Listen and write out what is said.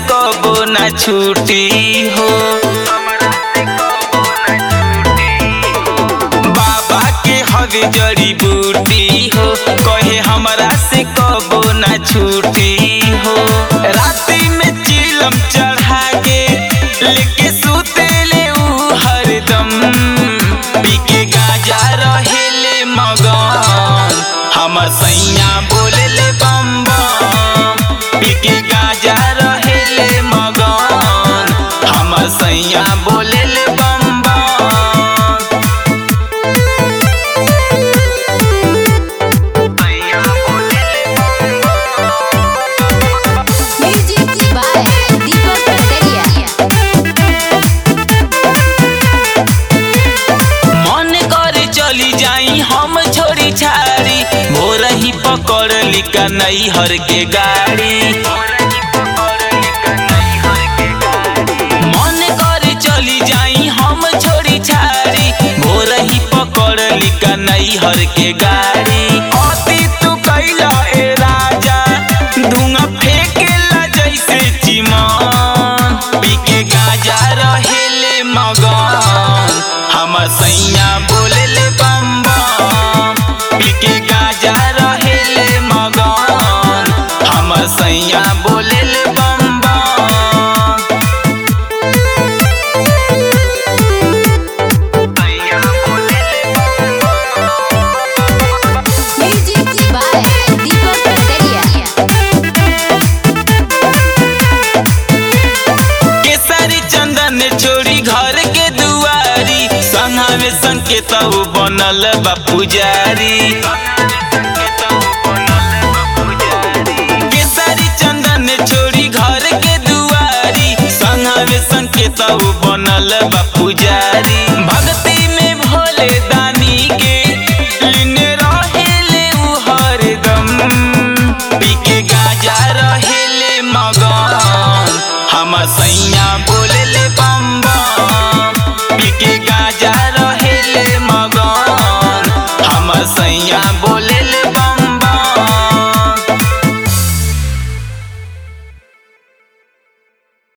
कबो ना छूटी हो बाबा के हवे जड़ी बूटी हो कहे हमरा से कबो ना छूटी हो राती में चिलम चढ़ा के लेके सुतेले ऊ हरदम पी के गाजा रहेले मगन हमर सैया बोलेले बम बम पी के गाजा रहेले मगन हमर सैया बोलेले बम बम Music by Deepak Kataria. मन करे चली जाई हम छोड़ी छाड़ी भोर ही पकड़ लिका नई हर के गाड़ी मन करे चली जाई हम छोड़ी छाड़ी भोर ही पकड़ लिका नई हर के गाड़ी अति तू कैला ए राजा धुआं फेंकेला जैसे चिमन पी के गाजा रहेले मगन हमर सैया बोलेले बम बम पी के गाजा रहेले मगन हमर सैया बोलेले बम बम Music by Deepak Kataria. केसरी चंदन छोड़ी घर के दुआरी संघा में संकेत बनल बा पुजारी केसरी चंदन छोड़ी घर के दुआरी संघा में संकेत बनल बा पुजारी भक्ति में भोले दानी के लीन रहेले उ हरदम पी के गाजा रहेले मगन हमर सैया बोलेले बम बम पी के गाजा